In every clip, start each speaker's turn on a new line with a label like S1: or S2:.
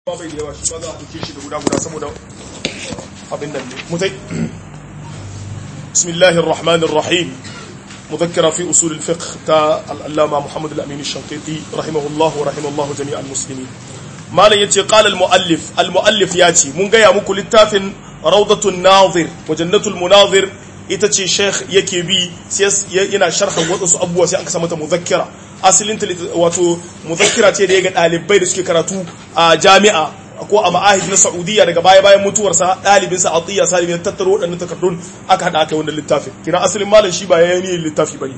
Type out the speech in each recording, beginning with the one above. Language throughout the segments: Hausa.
S1: ba bai da yawa shi ba za a ɗauke shi da guda guda saboda abin nan ne mutai bismillahir rahmanir rahim مذكرة في أصول الفقه تا العلامة محمد الأمين الشنقيطي رحمه الله ورحمه الله جميع المسلمين ما لا يتي قال المؤلف المؤلف ياتي من غيا مكو للتافن روضة الناظر وجنة المناظر ita ce sheikh yake bi yana sharhan wasu abubuwa sai aka samata muzakkira asalin wato muzakkira ce da ya ga ɗalibai da suke karatu a jami'a ko a ma'ahid na saudiya daga baya bayan mutuwarsa ɗalibinsa a tsiya salimin tattaro waɗannan takardun aka haɗa aka wannan littafin kina asalin malam shi ba ya yi littafi ba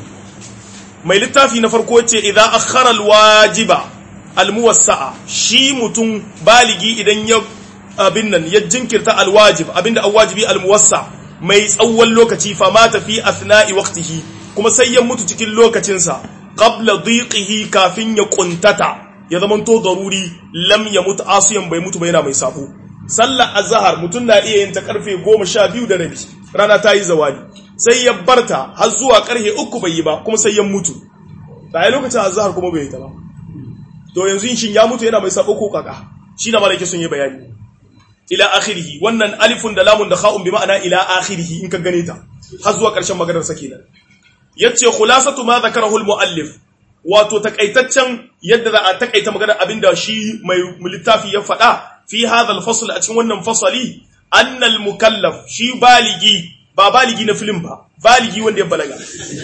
S1: mai littafi na farko ce idan akhara alwajiba almuwassa'a shi mutum baligi idan ya abin nan ya jinkirta alwajib abinda alwajibi almuwassa mai tsawon lokaci fa mata fi athna'i waqtihi kuma sai ya mutu cikin lokacinsa qabla dhiqihi kafin ya kuntata ya zama to daruri lam ya mutu asiyan bai mutu ba yana mai sabo sallar azhar mutum na iya yin ta karfe 12 da rabi rana ta yi zawali sai ya barta har zuwa karfe 3 bai yi ba kuma sai ya mutu da lokacin azhar kuma bai yi ta ba to yanzu shin ya mutu yana mai sabo ko kaka shi da malaka sun yi bayani ila akhirih wannan alifun da lamun da kha'un bi ma'ana ila akhirih in ka gane ta har zuwa karshen maganar sa kenan yace khulasatu ma zakarahu al muallif wato takaitaccen yadda za a takaita maganar abinda shi mai littafi ya faɗa fi hadha al fasl a cikin wannan fasali anna al mukallaf shi baligi ba baligi na film ba baligi wanda ya balaga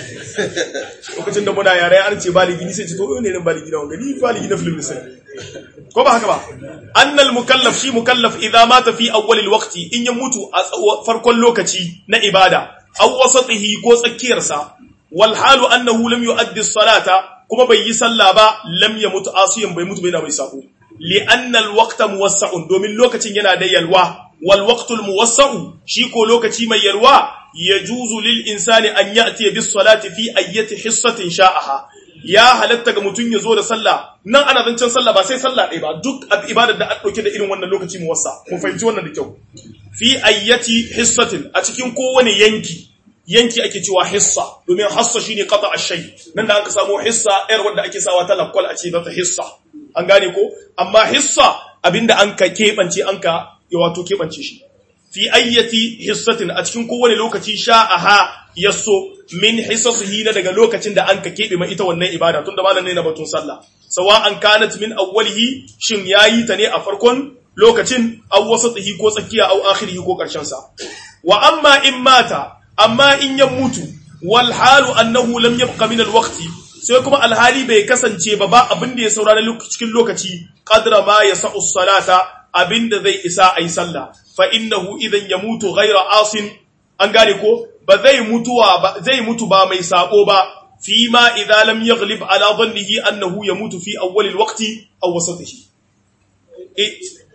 S1: lokacin da muna yare an ce baligi ni sai ce to ne ne baligi na wanga ni baligi na film ne sai ko ba haka ba annal mukallaf shi mukallaf idza mata fi awwal alwaqti in ya mutu a farkon lokaci na ibada aw wasatihi ko tsakiyar sa wal halu annahu lam yuaddi as-salata kuma bai yi sallah ba lam yamut asiyan bai mutu bai na bai sako li anna alwaqta muwassa'un domin lokacin yana da yalwa wal waqtu almuwassa'u shi ko lokaci mai yalwa yajuzu lil insani an ya'ti bis salati fi ayyati hissatin sha'aha ya halatta ga mutum ya zo da sallah nan ana zancen sallah ba sai sallah ɗaya ba duk ibadar da an ɗauke da irin wannan lokaci mu wasa mu fahimci wannan da kyau fi ayyati hissatin a cikin kowane yanki yanki ake cewa hissa domin hassa shine qata ash-shay nan da aka samu hissa yar wanda ake sawa ta lakwal a ce ta hissa an gane ko amma hissa abinda an ka kebance an ka wato kebance shi fi ayyati hissatin a cikin kowane lokaci sha'aha yaso min hisasihi na daga lokacin da an ka keɓe mai ita wannan ibada tun da malam ne na batun sallah sawa an kanat min awwalihi shin yayi ta ne a farkon lokacin aw wasatihi ko tsakiya aw akhirihi ko karshen sa wa amma in mata amma in ya mutu wal halu annahu lam yabqa min al waqti sai kuma alhali bai kasance ba ba abin da ya saurara cikin lokaci qadra ma yasa'u salata abinda zai isa ayi sallah fa innahu idan yamutu ghayra asin an gane ko ba zai mutuwa ba zai mutu ba mai sako ba fi ma idza lam yaghlib ala dhannihi annahu yamutu fi awwal alwaqti aw wasatihi eh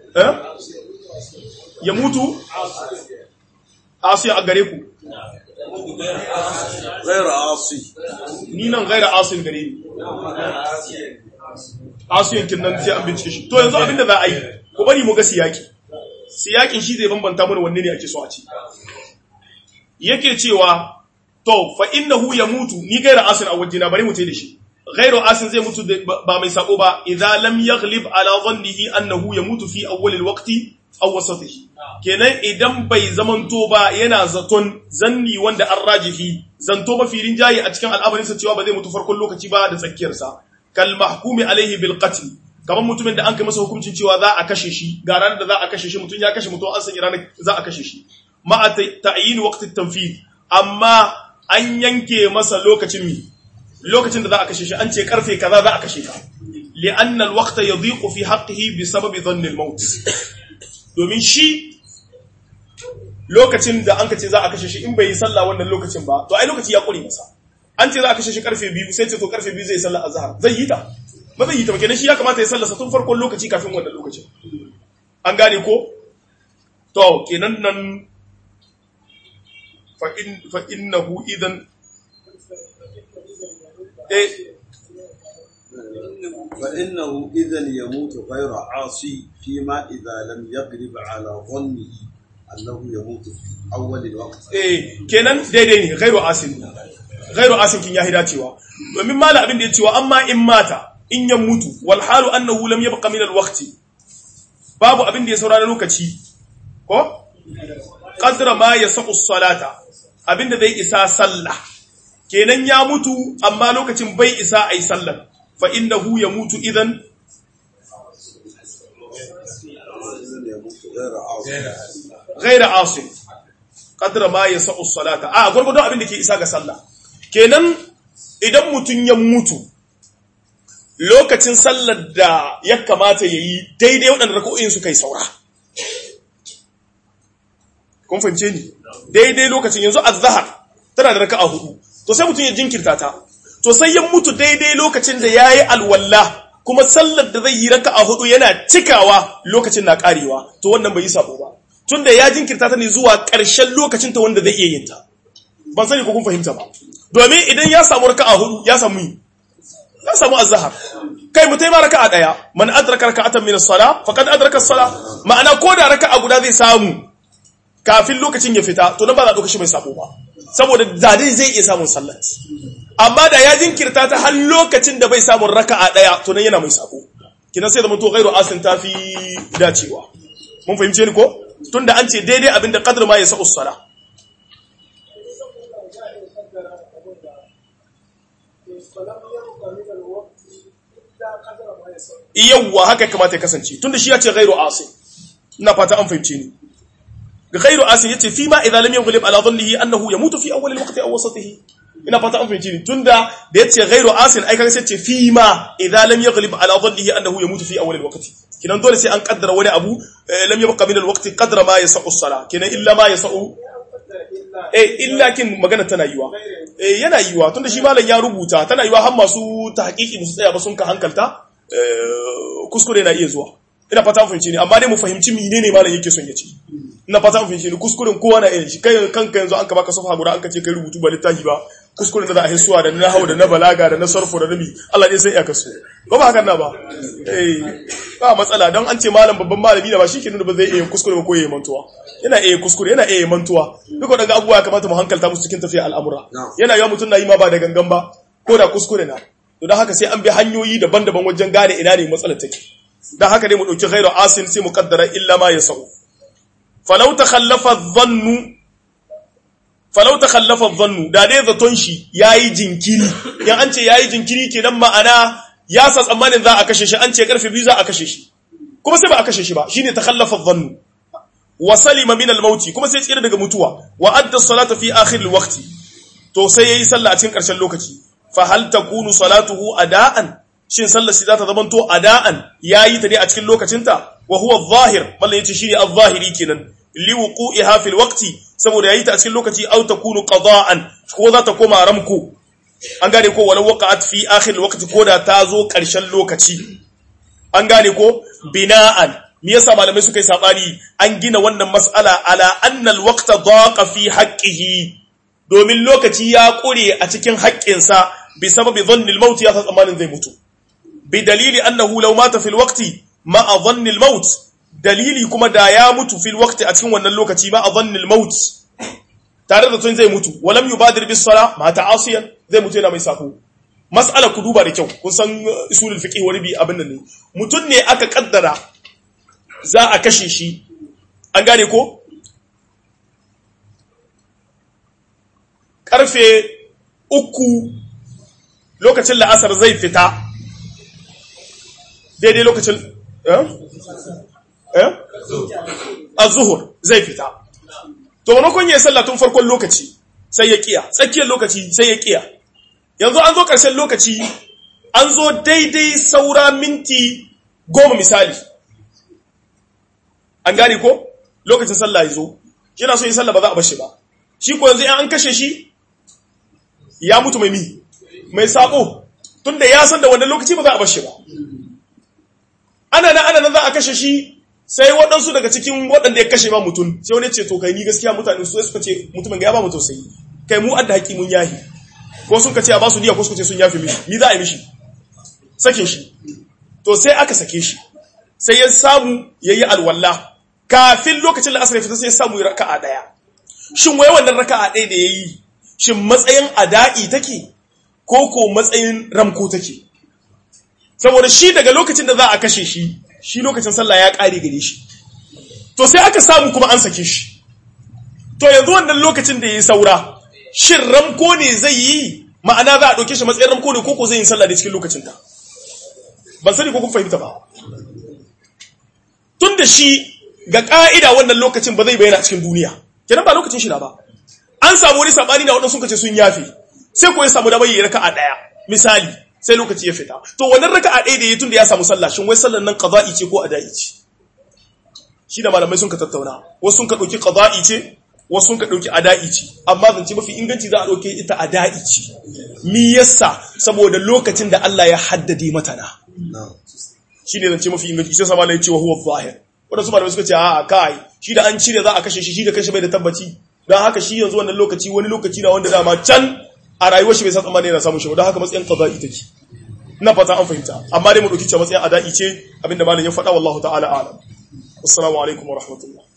S1: yamutu asi a gare ku
S2: ghayra asi
S1: ni nan ghayra asin gare ni asiyan kin nan sai an bincike shi to yanzu abinda za a yi ku bari mu ga siyaki siyakin shi zai bambanta mana wanne ne ake so a ci yake cewa to fa innahu yamutu ni gaira asin a wajina bari mu tai da shi gairu asin zai mutu ba mai sako ba idza lam yaghlib ala dhannihi annahu yamutu fi awwal alwaqti aw wasatihi kenan idan bai zamanto ba yana zaton zanni wanda an rajihi zanto ba firin jayi a cikin al'amarin sa cewa ba zai mutu farkon lokaci ba da tsakiyar sa kal mahkumi alaihi bil qatl kamar mutumin da an kai masa hukuncin cewa za a kashe shi ga ranar da za a kashe shi mutum ya kashe mutum an sanya ranar za a kashe shi ma'a ta'yin waqti tanfid amma an yanke masa lokacin mi lokacin da za a kashe shi an ce karfe kaza za a kashe ka li'anna al-waqta yadhiqu fi haqqihi bi sababi dhanni al-maut domin shi lokacin da an kace za a kashe shi in bai yi sallah wannan lokacin ba to ai lokaci ya kure masa an ce za a kashe shi karfe biyu sai ce to karfe biyu zai sallah azhar zai yi ta ba zai yi ta ba kenan shi ya kamata ya sallarsa tun farkon lokaci kafin wannan lokacin an gane ko to kenan nan فإنه إذن إيه
S2: فإنه إذا يموت غير عاصي فيما إذا لم يغلب على ظنه أنه يموت في أول الوقت
S1: إيه kenan daidai ne gairu asin gairu asin kin yahi dacewa domin mala abin da ya cewa amma in mata in ya mutu wal halu annahu lam yabqa min al waqti babu abin da ya saura na lokaci ko qadra ma yasau salata abin da zai isa sallah kenan ya mutu amma lokacin bai isa ai sallah fa innahu yamutu idan ghaira asim qadra ma yasau salata a gurgudu abin da ke isa ga sallah kenan idan mutun ya mutu lokacin sallar da ya kamata yayi daidai waɗanda rak'o'in su kai saura kun fahimce ni daidai lokacin yanzu azhar tana da raka'a hudu to sai mutun ya jinkirta ta to sai ya mutu daidai lokacin da yayi alwalla kuma sallar da zai yi raka'a hudu yana cikawa lokacin na karewa to wannan bai yi sabo ba tunda ya jinkirta ta ne zuwa ƙarshen lokacin ta wanda zai iya yin ta ban sani ko kun fahimta ba domin idan ya samu raka'a hudu ya samu yi ya samu azhar kai mutai ma raka'a daya man adraka raka'atan min as-salah faqad adraka as-salah ma'ana ko da raka'a guda zai samu kafin lokacin ya fita to nan ba za a ɗauka shi mai sabo ba saboda da dai zai iya samun sallat amma da ya jinkirta ta har lokacin da bai samun raka'a daya to nan yana mai sabo kinan sai zama to ghairu asin tafi dacewa mun fahimce ni ko tunda an ce daidai abinda qadr ma yasa usala yawwa haka kamata ya kasance tunda shi ya ce ghairu asin ina fata an fahimce ni ghairu asin yace fi ma idza lam yughlib ala dhannihi annahu yamutu fi awwal alwaqti aw wasatihi ina fata an fahimci ni tunda da yace ghairu asin ai kaga sai ce fi ma idza lam yughlib ala dhannihi annahu yamutu fi awwal alwaqti kinan dole sai an kaddara wani abu lam yabqa min alwaqti qadra ma yasau as-sala kinan illa ma yasau eh illa kin magana tana yiwa eh yana yiwa tunda shi malam ya rubuta tana yiwa har masu tahqiqi musu tsaya ba sun ka hankalta kuskure na iya zuwa ina fata an fahimci ni amma dai mu fahimci menene malam yake son ya ce ina fata an fahimci ni kuskuren kowa na iya shi kai kanka yanzu an ka baka safa guda an ka ce kai rubutu ba littafi ba kuskuren da za a hisuwa da na hawa da na balaga da na sarfo da nabi Allah ne sai ya kaso ba ba hakan na ba eh ba matsala don an ce malam babban malami da ba shi ke nuna ba zai iya kuskure ba ko yayi mantuwa yana iya kuskure yana iya mantuwa duk daga abubuwa kamata mu hankalta musu cikin tafiya al'amura yana yawa mutum na yi ma ba da gangan ba ko da kuskure na to don haka sai an bi hanyoyi daban-daban wajen gane ina ne matsalar take don haka dai mu ɗauki ghairu asin sai mu kaddara illa ma ya sa'u falau ta khallafa dhannu falau ta khallafa dhannu da dai zaton shi yayi jinkiri yan an ce yayi jinkiri kenan ma'ana ya sa tsammanin za a kashe shi an ce karfe biyu za a kashe shi kuma sai ba a kashe shi ba shine ta khallafa dhannu wa salima min al-mauti kuma sai tsira daga mutuwa wa adda salata fi akhir al-waqti to sai yayi sallah a cikin karshen lokaci fa hal takunu salatuhu ada'an shin sallar shi za ta zamanto ada'an yayi ta ne a cikin lokacinta wa huwa adh-dhahir mallan yace shine adh-dhahiri kenan li wuqu'iha fil waqti saboda yayi ta a cikin lokaci aw takunu qada'an ko za ta koma ramko an gane ko walau waqa'at fi akhir al-waqti ko da ta zo karshen lokaci an gane ko bina'an me yasa malamai suka yi sabani an gina wannan mas'ala ala anna al-waqta daqa fi haqqihi domin lokaci ya kure a cikin haƙƙinsa bi sababi dhanni al-maut ya tsammanin zai mutu bi dalili annahu law mata fil waqti ma dhanni al-maut dalili kuma da ya mutu fil waqti a cikin wannan lokaci ma dhanni al-maut tare da tun zai mutu walam yubadir bis sala ma ta'asiyan zai mutu yana mai sako mas'ala ku duba da kyau kun san usulul fiqh wani bi abin nan ne mutun ne aka kaddara za a kashe shi an gane ko karfe uku lokacin la'asar zai fita daidai lokacin eh a zuhur zai fita to manakon ya sallah tun farkon lokaci sai ya kiya tsakiyar lokaci sai ya kiya yanzu an zo ƙarshen lokaci an zo daidai saura minti goma misali an gane ko lokacin sallah ya zo yana so yi sallah ba za a bashi ba shi ko yanzu an kashe shi ya mutu mai mi mai sabo tunda ya san da wannan lokaci ba za a bashi ba ana nan ana nan za a kashe shi sai waɗansu daga cikin waɗanda ya kashe ba mutum sai wani ce to kai ni gaskiya mutane su suka ce mutumin ga ya ba mu tausayi kai mu adda haƙi mun yahi ko sun ka ce a ba su niyya ko suka ce sun yafi mishi ni za a yi mishi sakin shi to sai aka sake shi sai ya samu yayi alwala kafin lokacin da asar ya fita sai ya samu raka'a daya shin wai wannan raka'a ɗaya da yayi shin matsayin ada'i take ko ko matsayin ramko take saboda shi daga lokacin da za a kashe shi shi lokacin sallah ya kare gare shi to sai aka samu kuma an sake shi to yanzu wannan lokacin da ya saura shin ramko ne zai yi ma'ana za a ɗauke shi matsayin ramko ne ko ko zai yi sallah da cikin lokacin ta ban sani ko kun fahimta ba tun da shi ga ƙa'ida wannan lokacin ba zai bayyana cikin duniya kenan ba lokacin shi na ba an samu wani sabani na waɗansu sun kace sun yafe sai ko ya samu da bayyana raka'a ɗaya misali sai lokaci ya fita to wannan raka'a ɗaya da ya tun da ya samu sallah shin wai sallar nan qada'i ce ko ada'i ce shi da malamai sun ka tattauna wasu sun ka ɗauki qada'i ce wasu sun ka ɗauki ada'i ce amma zance mafi inganci za a ɗauke ita ada'i ce mi yasa saboda lokacin da Allah ya haddade mata na shi ne zance mafi inganci sai sama ya ce wa huwa zahir wadansu malamai suka ce a kai shi da an cire za a kashe shi shi da kashe bai da tabbaci don haka shi yanzu wannan lokaci wani lokaci na wanda dama can a rayuwar shi bai san tsammani yana samun shi ba don haka matsayin qada'i take ina fata an fahimta amma dai mu dauki cewa matsayin ada'i ce abinda malam ya faɗa wallahu ta'ala a'lam assalamu alaikum wa rahmatullah